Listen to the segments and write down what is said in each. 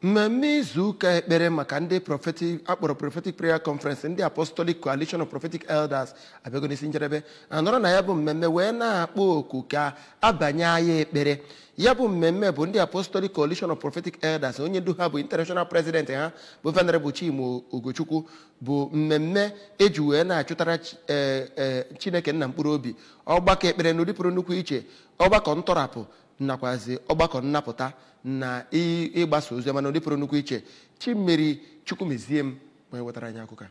mmemme izu ụka ekpere maka ndị prophetic akpọrọ prophetic prayer conference ndị apostolic coalition of prophetic elders abịago n'isi njedebe anọrọ na ya bụ mmemme wee na-akpọ oku ka abanye agha ekpere ya bụ mmemme bụ ndị apostolic coalition of prophetic elders onye ndu ha bụ international president ha bụ venerable chimo ogochukwu bụ mmemme eji wee na-achụtara Chi- eh, eh, chineke nna mkpụrụ obi ọgbakọ ekpere n'ụdị pụrụ nnukwu iche ọgbakọ ntọrapụ nakwazi ọgbakọ nnapụta na ị- ịgbasa oziọma n'ụdị pụrụ nnukwu iche chimmeri chukwumezie m wee wetara anyị akụkọ a.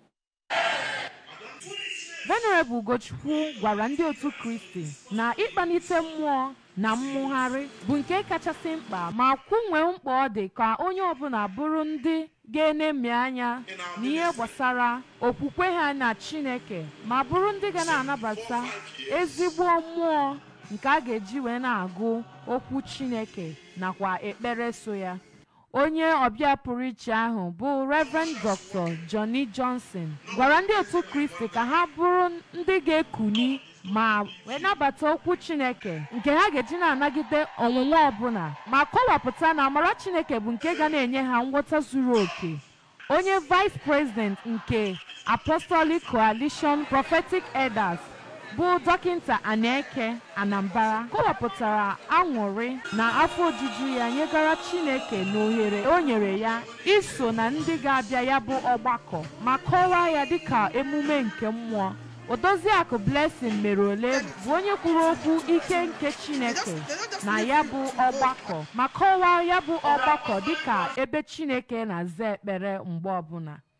venerable ugochukwu gwara ndị otu kristi na ịkpanite mmụọ na mmụgharị bụ nke kachasị mkpa ma kwunwee mkpa ọ dị ka onye ọbụla bụrụ ndị ga-enemi anya n'ihe gbasara okwukwe ha na chineke ma bụrụ ndị ga na-anabata ezigbo mmụọ nke a ga-eji wee na-agụ okwu chineke nakwa ekpere so ya onye ọbịa pụrụ iche ahụ bụ reverend dr johnny johnson gwara ndị otu kristi ka ha bụrụ ndị ga-ekuni ma wee nabata okwu chineke nke ha ga-eji na-anagide ọnwụnwa ọbụla ma kọwapụta na amara chineke bụ nke ga na-enye ha nghọta zuru oke onye vice president nke apostolic coalition prophetic elders bụ dọkịta aneke anambra kọwapụtara aṅụrị na afọ ojuju ya nyegara chineke na ohere o nyere ya iso na ndị ga-abịa ya bụ ọgbakọ ma kọwaa ya dịka emume nke mmụọ odoziakụ blessing mere ole bụ onye kwuru okwu ike nke chineke na ya bụ ọgbakọ ma kọwaa ya bụ ọgbakọ dịka ebe chineke na-aza ekpere mgbe ọbụla